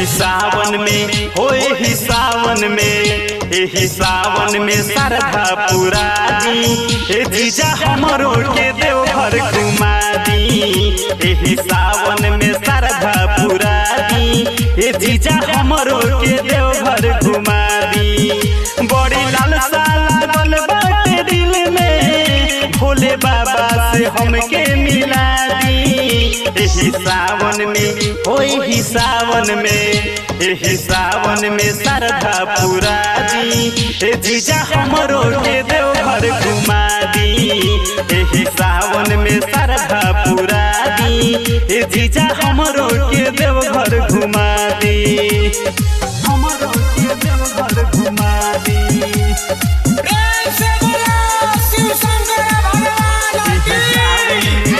एही सावन में हो एही सावन में एही सावन में सरधा पूरा दी ए जीजा हमरो के देवघर घुमा दी एही सावन में सरधा पूरा दी ए जीजा हमरो के देवघर घुमा दी बड़ी लालसा लागल बाटे दिल में भोले बाबा से हमके मिला दी एही सावन में हो एही सावन में एही सावन में सरधा पूरा दी ए जीजा हमरो के देवघर घुमा दी एही सावन में सरधा पूरा दी ए जीजा हमरो के देवघर घुमा दी हमरो के देवघर घुमा दी प्रेम से बोलो शिव शंकर भगवान की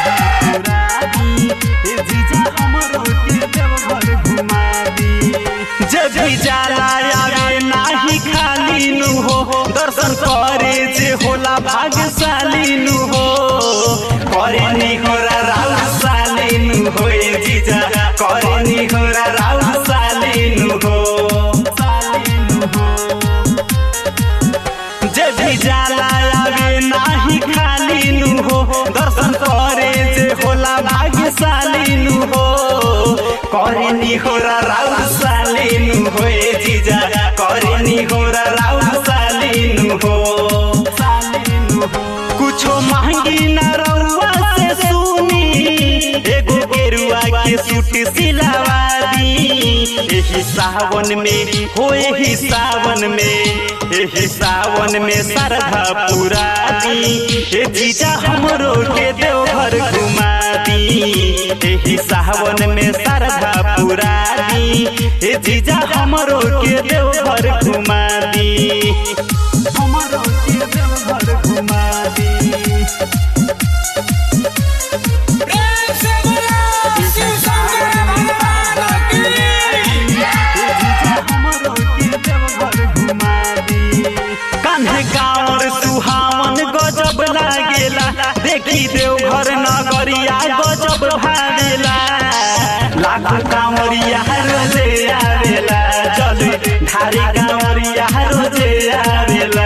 जब भी जाला आवे नाही खाली नु हो दर्शन करे जे होला भाग्यशाली नु हो करे नी होरा राउ साली नु हो ए जीजा करे नी होरा राउ साली नु हो साली नु हो जे भी जाला आवे नाही खाली नु हो दर्शन करे जे होला भाग्यशाली नु हो करे नी होरा राउ साली नु हो ए जीजा करे नी होरा राउ साली नु हो साली नु हो कुछो मांगी ना रउआ से सुनी एगो गेरुआ के सूट सिलावा दी एही सावन में हो एही सावन में एही सावन में सरधा पूरा दी ए जीजा हमरो के देवघर घुमा दी एही सावन में सरधा पूरा दी ए जीजा हमरो के देवघर घुमा दी हमरो के देवघर घुमा दी प्रेम से बोलो शिव शंकर भगवान की कान्हे गाँवर सुहावन गजब लागेला देखी देवघर नगरिया गजब भावेला लाखो कांवरिया रोजे आवेला चल ढारी कांवरिया रोजे आवेला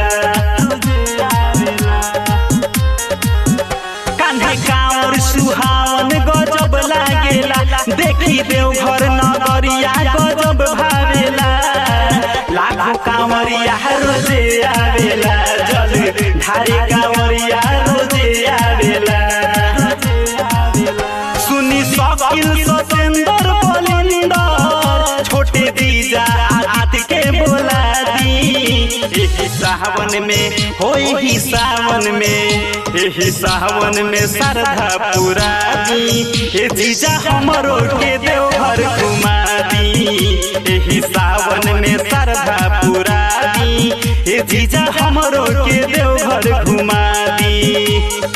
कान्हे कांवर सुहावन गजब लागेला देखी देवघर नगरिया गजब भावेला लाखो कांवरिया रोजे आवेला जल ढारी कांवरिया रोजे आवेला सुनी शकील सतेंद्र बलिंदर छोटे दीजा आत के बोला दी एही सावन में हो एही सावन में एही सावन में सरधा पूरा दी ए जीजा हमरो के देवघर घुमा दी एही सावन में सरधा पूरा दी ए जीजा हमरो के देवघर घुमा दी